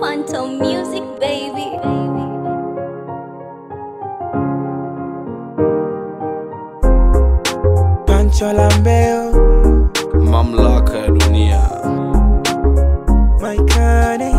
Phantom Music, baby. Pancho Lambeo, mamlaka ya dunia Maikane,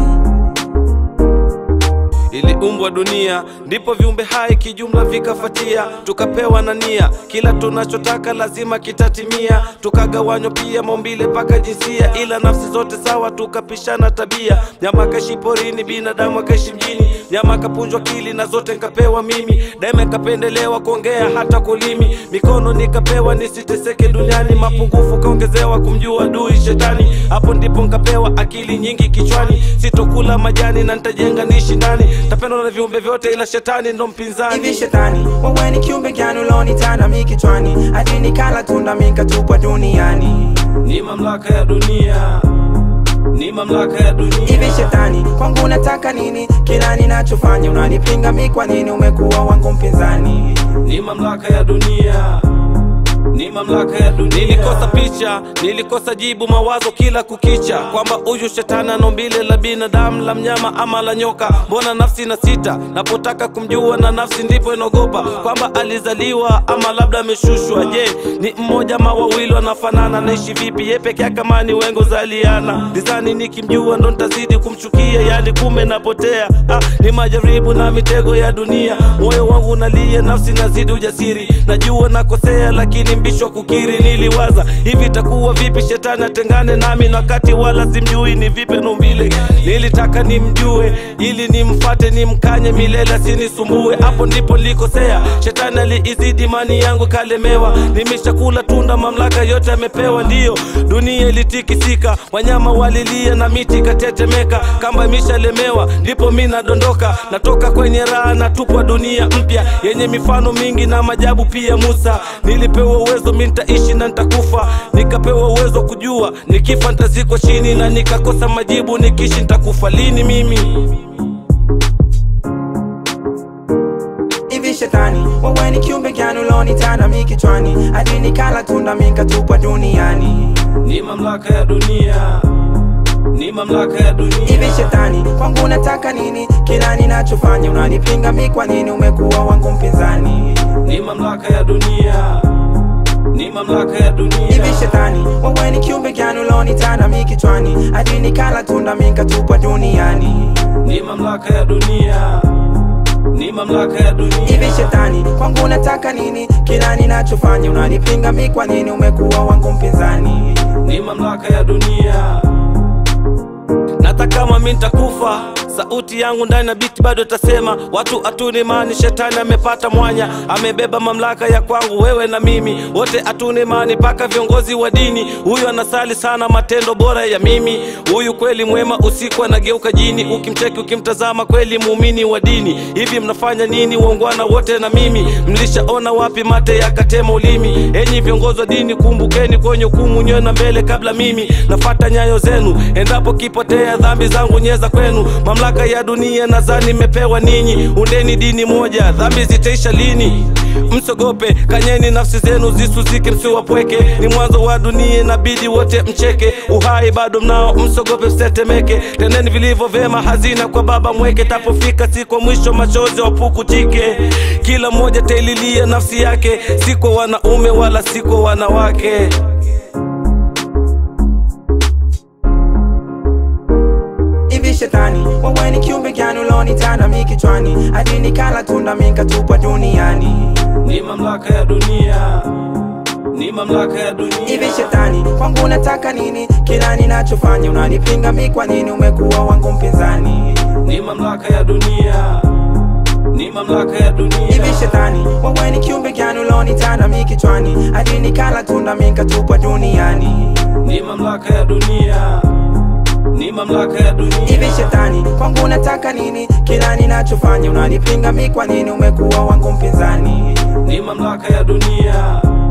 iliumbwa dunia ndipo viumbe hai kijumla vikafatia tukapewa na nia kila tunachotaka lazima kitatimia tukagawanywa pia maumbile mpaka jinsia ila nafsi zote sawa tukapishana tabia nyama akaishi porini binadamu akaishi mjini nyama akapunjwa kili na zote nkapewa mimi daima ikapendelewa kuongea hata kulimi mikono nikapewa nisiteseke duniani mapungufu kaongezewa kumjua dui shetani hapo ndipo nkapewa akili nyingi kichwani sitokula majani na nitajenga niishi ndani tapendwa na viumbe vyote ila shetani ndo mpinzani hivi shetani, wewe ni kiumbe gani ulonitana mi kichwani, hadi nikala tunda mikatupwa duniani. ni mamlaka ya dunia ni mamlaka ya dunia Hivi shetani, kwangu unataka nini? Kila ninachofanya unanipinga mi, kwa nini umekuwa wangu mpinzani? ni mamlaka ya dunia ni mamlaka ya dunia nilikosa picha nilikosa jibu mawazo kila kukicha kwamba huyu shetani ana umbile la binadamu la mnyama ama la nyoka mbona nafsi na sita napotaka kumjua na nafsi ndipo inaogopa kwamba alizaliwa ama labda ameshushwa je ni mmoja ama wawili wanafanana naishi vipi ye peke yake kama ni wengo zaliana dizani nikimjua ndo ntazidi kumchukia yani kume napotea ah, ni majaribu na mitego ya dunia moyo wangu unalia nafsi nazidi ujasiri najua nakosea lakini mbishwa kukiri niliwaza hivi itakuwa vipi shetani atengane nami na wakati wala simjui ni vipi naumbile nilitaka nimjue ili nimfate nimkanye milele asinisumbue hapo ndipo nilikosea shetani aliizidi imani yangu kalemewa nimeshakula tunda mamlaka yote amepewa ndiyo dunia ilitikisika wanyama walilia na miti ikatetemeka kamba imeshalemewa ndipo mi nadondoka natoka kwenye raha natupwa dunia mpya yenye mifano mingi na majabu pia musa nilipewa uwezo mi nitaishi na nitakufa nikapewa uwezo kujua nikifa nitazikwa chini na nikakosa majibu nikiishi nitakufa lini mimi Hivi shetani, wewe ni kiumbe gani ulonitana mi kichwani, hadi nikala tunda mikatupwa duniani? ni mamlaka ya dunia ni mamlaka ya dunia Hivi shetani, kwangu unataka nini? Kila ninachofanya unanipinga mi, kwa nini umekuwa wangu mpinzani? ni mamlaka ya dunia ni mamlaka ya dunia Hivi shetani, wewe ni kiumbe gani ulonitana mi kichwani, hadi nikala tunda mikatupwa duniani? ni mamlaka ya dunia ni mamlaka ya dunia Hivi shetani, kwangu unataka nini? Kila ninachofanya unanipinga mi, kwa nini umekuwa wangu mpinzani? ni mamlaka ya dunia nata kama mi ntakufa sauti yangu ndani ya biti bado tasema watu hatuni imani shetani amepata mwanya amebeba mamlaka ya kwangu wewe na mimi wote hatuni imani mpaka viongozi wa dini huyu anasali sana matendo bora ya mimi huyu kweli mwema usiku anageuka jini ukimcheki ukimtazama kweli muumini wa dini hivi mnafanya nini waungwana wote na mimi mlishaona wapi mate yakatema ulimi enyi viongozi wa dini kumbukeni kwenye hukumu nyewe na mbele kabla mimi nafata nyayo zenu endapo kipotea dhambi zangu nyeza kwenu mamlaka ya dunia nadhani imepewa ninyi undeni dini moja dhambi zitaisha lini msogope kanyeni nafsi zenu zisuzike msiwapweke ni mwanzo wa dunia inabidi wote mcheke uhai bado mnao msogope msetemeke tendeni vilivyo vyema hazina kwa baba mweke tapofika si kwa mwisho machozi wapukutike kila mmoja taililia nafsi yake si kwa wanaume wala si kwa wanawake Hivi shetani, wewe ni kiumbe gani ulonitana mi kichwani, hadi nikala tunda mikatupwa duniani? ni mamlaka ya dunia ni mamlaka ya dunia Hivi shetani, kwangu unataka nini? Kila ninachofanya unanipinga mi, kwa nini umekuwa wangu mpinzani? ni mamlaka ya dunia ni mamlaka ya dunia Hivi shetani, wewe ni kiumbe gani ulonitana mi kichwani, hadi nikala tunda mikatupwa duniani? ni mamlaka ya dunia ni mamlaka ya dunia Hivi shetani, kwangu unataka nini? Kila ninachofanya unanipinga mi, kwa nini umekuwa wangu mpinzani? ni mamlaka ya dunia